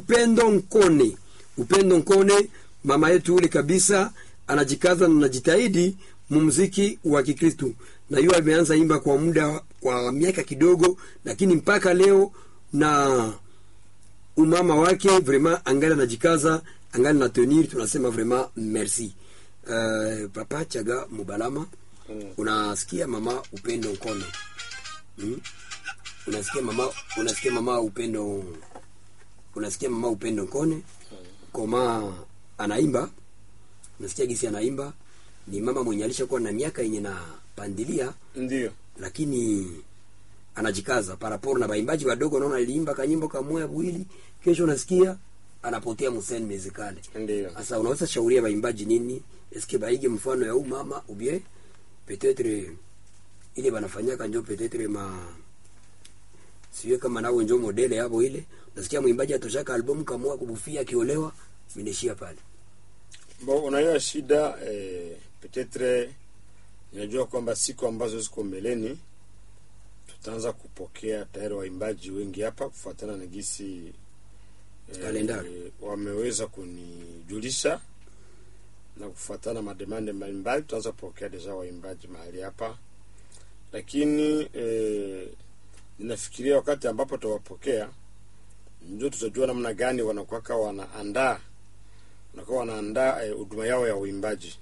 Upendo Nkone. Upendo Nkone, mama yetu ule kabisa, anajikaza na anajitahidi mumziki wa Kikristu, na hiyo ameanza imba kwa muda kwa miaka kidogo, lakini mpaka leo na umama wake vraiment angali anajikaza, angali na tenir, tunasema vraiment merci. Uh, papa Chaga Mubalama, Mm. unasikia mama Upendo Nkone hmm? unasikia mama unasikia mama Upendo unasikia mama Upendo Nkone koma anaimba, unasikia gisi anaimba. Ni mama mwenye alishakuwa na miaka yenye na pandilia, Ndio. lakini anajikaza paraporo na baimbaji wadogo. Naona aliimba kanyimbo kamoya bwili, kesho unasikia anapotea museni mezikale. Ndio. Sasa unaweza shauria baimbaji nini? Eske baige mfano ya huu mama ubie peut-être ile banafanyaka njo peut-être ma siwe kama nao njo modele yabo ile. Nasikia mwimbaji atoshaka albamu kamua kubufia akiolewa, mineshia pale. Bo, unajua shida eh, petetre ninajua kwamba siku ambazo ziko mbeleni tutaanza kupokea tayari waimbaji wengi hapa kufuatana na gisi Kalendari. wameweza kunijulisha na kufuatana mademande mbalimbali tutaanza kupokea deja waimbaji mahali hapa, lakini eh, ninafikiria wakati ambapo tutawapokea ndio tutajua namna gani wanakuwaka wanaandaa wanakuwa wanaandaa eh, huduma yao ya uimbaji,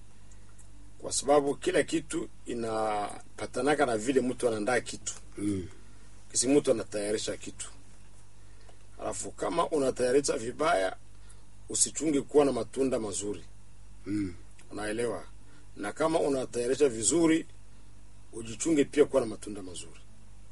kwa sababu kila kitu inapatanaka na vile mtu anaandaa kitu Mm. kisi mtu anatayarisha kitu, alafu kama unatayarisha vibaya, usichunge kuwa na matunda mazuri, Mm. unaelewa? Na kama unatayarisha vizuri, ujichunge pia kuwa na matunda mazuri.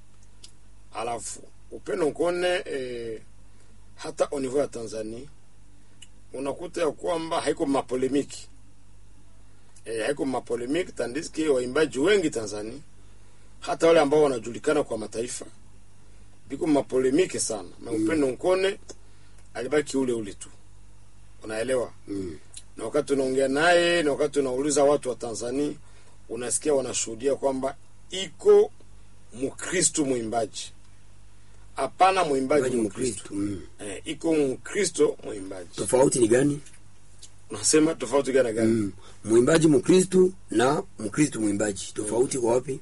Alafu Upendo Nkone eh, hata au niveau ya Tanzania unakuta ya kwamba haiko mapolemiki eh, haiko mapolemiki tandiski waimbaji wengi Tanzania hata wale ambao wanajulikana kwa mataifa biko mapolemiki sana na Upendo Nkone alibaki ule ule tu, unaelewa Mm. na wakati unaongea naye na wakati unauliza watu wa Tanzania unasikia wanashuhudia kwamba iko Mkristo mwimbaji, hapana mwimbaji Mwimbaji Mkristo. Mkristo. Mm. Eh, iko Mkristo mwimbaji. Tofauti ni gani? Unasema tofauti gani gani? Mm. Mwimbaji Mkristu na Mkristu mwimbaji tofauti kwa wapi?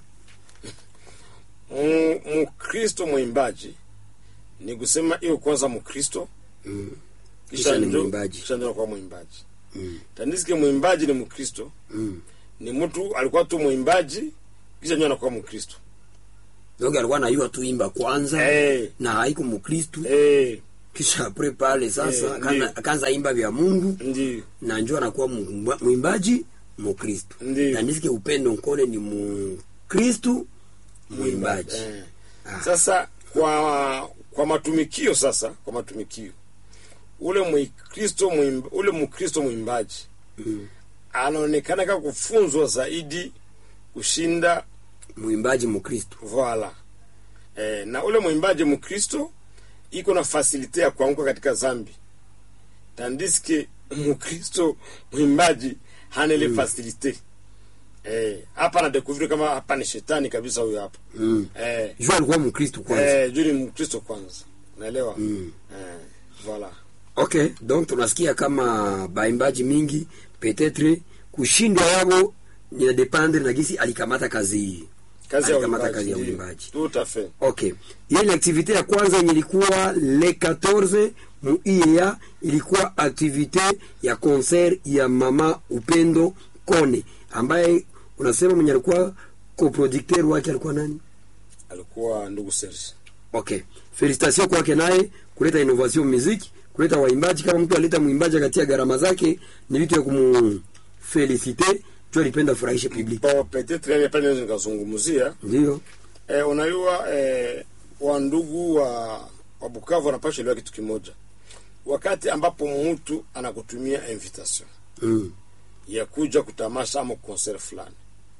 Mm, Mkristo mwimbaji ni kusema hiyo kwanza Mkristo Mm. kisha Kisha ni ndio mwimbaji. kisha ndio kwa mwimbaji. Mm. Tandisike mwimbaji ni Mkristo, Mm. ni mtu alikuwa tu mwimbaji kisha ndio anakuwa Mkristo. Donc alikuwa anayua tu imba kwanza Eh, na haiko Mkristu eh, kisha apre pale sasa Eh, akaanza ndiyo. akaanza imba vya Mungu ndio na njoo anakuwa mwimba- mwimbaji Mkristu. Ndiyo. Na nisikie Upendo Nkone ni Mkristu mwimbaji. Eh. Ah. Sasa kwa kwa matumikio sasa, kwa matumikio ule mkristo mwimba, ule mkristo mwimbaji Mm. anaonekana kama kufunzwa zaidi kushinda Mwimbaji Mkristu. voila eh, na ule mwimbaji mkristo iko na fasilite ya kuanguka katika zambi, tandiske mkristo mwimbaji hana ile fasilite eh, hapa na découvrir kama hapa ni shetani kabisa huyo hapa Mm. eh, Jua alikuwa Mkristu kwanza. Eh, juu ni mkristo kwanza unaelewa Mm. eh, voilà Okay, donc tunasikia kama baimbaji mingi peut-être kushindwa yabo ni dependre na gisi alikamata kazi hii. kazi ya Alikamata uimbaji kazi ya ndio. uimbaji. tout à fait Okay. Ile ni activité ya kwanza yenye ilikuwa le 14 mu IEA ilikuwa activité ya concert ya mama Upendo Kone ambaye unasema mwenye alikuwa coproducteur wake alikuwa nani? alikuwa ndugu Serge Okay. Felicitation kwake naye kuleta innovation musique, kuleta waimbaji kama mtu aleta mwimbaji akatia gharama zake ni vitu ya kumfelicite, tu alipenda furahishe public. bon peut-être yale pale naweza nikazungumzia Ndio. eh, unajua eh, wa ndugu wa wa Bukavu wanapasha elewa kitu kimoja wakati ambapo mtu anakutumia invitation Mm. ya kuja kutamasha ama concert fulani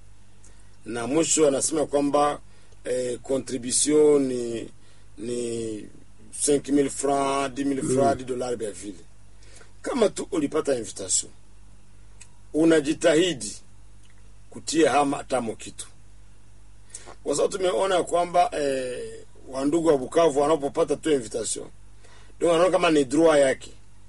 na mwisho anasema kwamba eh, contribution ni ni 5000 francs 10000 francs 10 dollars vya vile kama tu ulipata invitation unajitahidi kutia hama tamo kitu kwa sababu tumeona ya kwamba eh, wandugu wa Bukavu wanapopata tu invitation donc anaona kama ni droit yake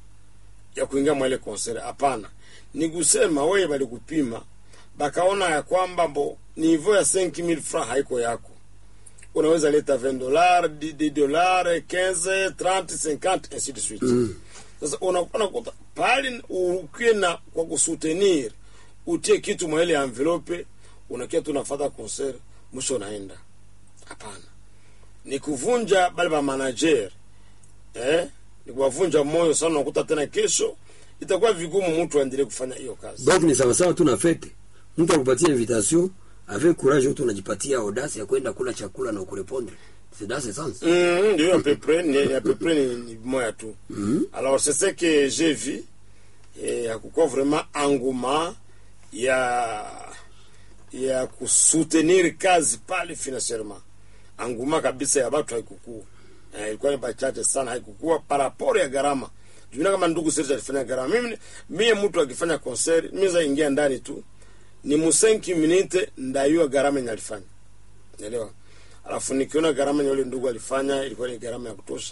ya kuingia mwa ile concert hapana ni kusema wewe balikupima bakaona ya kwamba mbo niveau ya 5000 francs haiko yako unaweza leta 20 dollars 10 dollars 15 30 50 ainsi de suite sasa unakuwa nakuta pale ukiwe na kwa kusutenir utie kitu mwa ile envelope unakia tu nafata concert mwisho unaenda hapana ni kuvunja bale ba manager eh ni kuwavunja moyo sana unakuta tena kesho itakuwa vigumu mtu aendelee kufanya hiyo kazi donc ni sawasawa tu na fete mtu akupatia invitation avec courage tu unajipatia audace ya kwenda kula chakula na kurepondre c'est dans ce sens Mm, ndio à peu près ni à peu près ni, ni moya tu alors c'est ce que j'ai vu et hakukuwa vraiment engouement ya ya kusoutenir kazi pale financièrement engouement kabisa ya watu haikukua eh, ilikuwa ni bachache sana haikukua par rapport ya gharama jumina kama ndugu Serge alifanya gharama mimi mie mtu akifanya concert mimi za ingia ndani tu ni mu 5 minute ndayua gharama yenye alifanya Unaelewa? Alafu nikiona gharama yenye yule ndugu alifanya ilikuwa ni gharama ya kutosha,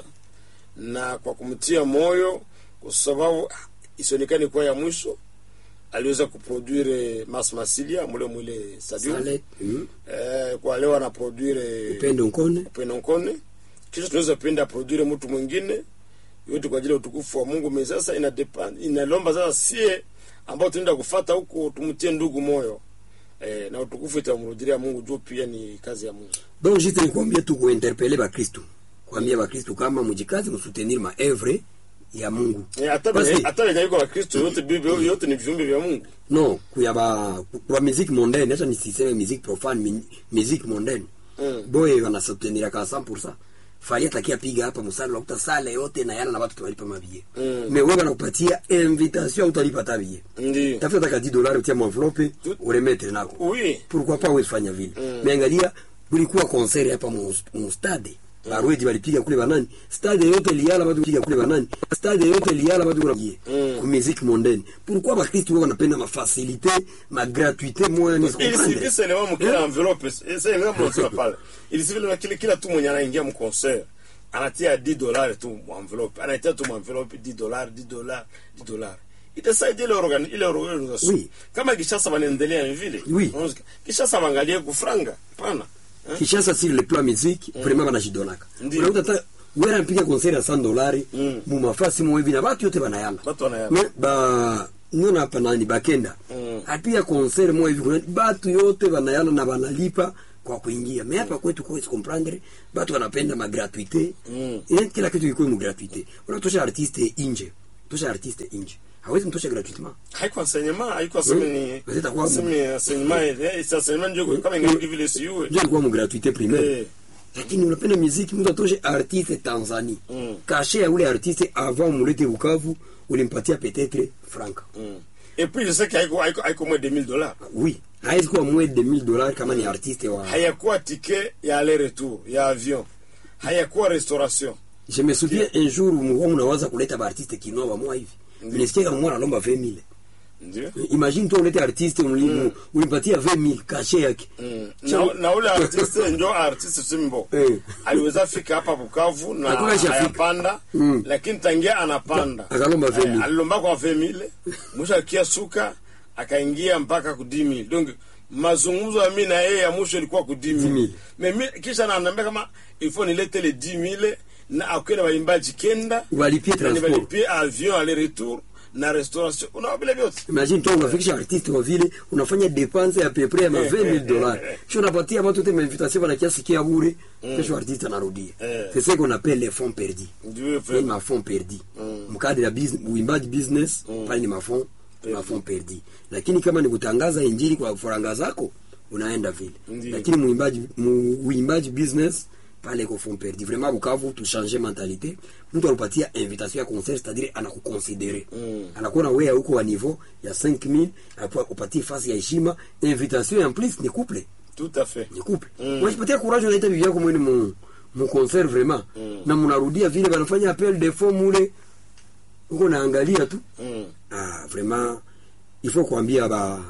na kwa kumtia moyo, kwa sababu ah, isionekane kuwa ya mwisho, aliweza kuproduire Mas Masilia mule mule stadium Sale, mm, eh, kwa leo anaproduire upendo nkone Upendo Nkone, kisha tunaweza penda aproduire mtu mwingine yote kwa ajili ya utukufu wa Mungu. Mimi sasa ina depend inalomba sasa sie ambao tunaenda kufata huko tumtie ndugu moyo eh, na utukufu itamrudilia Mungu juu pia ni kazi ya Mungu. donc juste nikwambie tu kuinterpele bakristu kuambia bakristu kama mujikazi msoutenir maevre ya mungu Eh, hata Basi- venye- hata venye iko Wakristo yote Biblia yote ni viumbe vya Mungu. no kuya ba kwa musique mondaine hata nisiseme musique profane mi- musique mondaine Mm. boye wanasoutenir ka 100% fali atakia piga hapa musala unakuta sale yote na yana na watu tuwalipa mabie Mm. me wewe wanakupatia invitation utalipa tabie Ndio. tafuta taka 10 dollars utia envelope Tout- uremetre nako Oui. pourquoi pas wewe fanya vile Mm. mais angalia kulikuwa concert hapa mu mu stade barwedi walipiga kule banani stade yote liala watu piga kule banani stade yote liala watu kuna Mm. ku musique mondaine pourquoi ba kristo wao wanapenda ma facilité ma gratuité moya ni Ili comprendre sivi selewa mkila envelope, sasa ndio mnasema pale. Ili sivi na kile kila tu mwenye anaingia mu concert anatia 10 dollars tu mu envelope. Anatia tu mu envelope 10 dollars, 10 dollars, 10 dollars. Itasaidia ile organ ile organisation. Oui. Kama Kishasa wanaendelea vile. Oui. Unaona, Kishasa waangalie kufranga. Pana. Eh? Kishasa sur le plan musique vraiment banajidonaka Ndiyo. unakuta hata wewe anapiga concert ya 100 dollars Mm. mu mafasi mo hivi na watu yote banayala Watu wanayala. Me- ba niona hapa nani bakenda Mm. apiga concert mo hivi kuna batu yote banayala na banalipa kwa kuingia me hapa kwetu kwa comprendre batu wanapenda ma gratuité Mm. eh, kila kitu iko mu gratuité unatosha artiste inje tosha artiste inje hawezi mtosha gratuitement haiko enseignement haiko aseme ni Peut-être quoi, aseme enseignement eh c'est enseignement ndio kama ingi vile siwe ndio ilikuwa mu gratuité primaire Eh. lakini unapenda muziki mtu atoshe artiste Tanzania Mm. kashe ya ule artiste avant mulete Bukavu ulimpatia peut-être franc Mm. et puis je sais que haiko haiko haiko moins de 1000 dollars oui haizi kuwa moins de 1000 dollars kama ni artiste wa hayakuwa ticket ya aller retour ya avion hayakuwa restauration je me souviens un jour mwa unawaza kuleta ba artiste kinoa ba mwa hivi nilisikia kama mwana lomba 20000 ndio imagine tu ulete artiste ulimu ulimpatia 20000 kashe yake Mm. na, na ule artiste njo artiste simbo Eh. aliweza fika hapa Bukavu na Hakuna shafika. hayapanda Mm. lakini tangia anapanda Akalomba 20,000. Eh, alilomba kwa 20000 mwisho akia suka akaingia mpaka ku 10000 donc mazungumzo ya mimi na yeye ya mwisho ilikuwa ku 10000 10,000. mimi kisha ananiambia kama il faut nilete le 10000 na akwenda waimbaji kenda Walipie na transport. nibalipie avion aller retour na restauration unaona vile vyote imagine tu unafikisha artiste wa vile unafanya dépense ya peu près ya ma 20000 dollars sio unapatia watu te invitation bana kiasi kia bure kesho artiste anarudia Eh. c'est ce qu'on appelle les fonds perdus ndio ni vraiment ma fonds perdus mkadri ya business uimbaji business pale ni ma fonds ma fonds perdus lakini kama ni kutangaza injili kwa faranga zako unaenda vile Ndiyo. lakini muimbaji mu- uimbaji business pale ko fonds perdus vraiment Bukavu tu changer mentalité mtu alupatia invitation ya concert c'est-à-dire anakuconsidere Mm. anakuona wewe huko wa niveau ya 5000 apo upatie fasi ya heshima invitation en plus ni couple tout à fait ni couple Mm. unajipatia courage unaita bibi yako mwene mu mu concert vraiment Mm. na mnarudia vile banafanya appel de fonds mule uko naangalia tu mm. ah vraiment il faut kuambia ba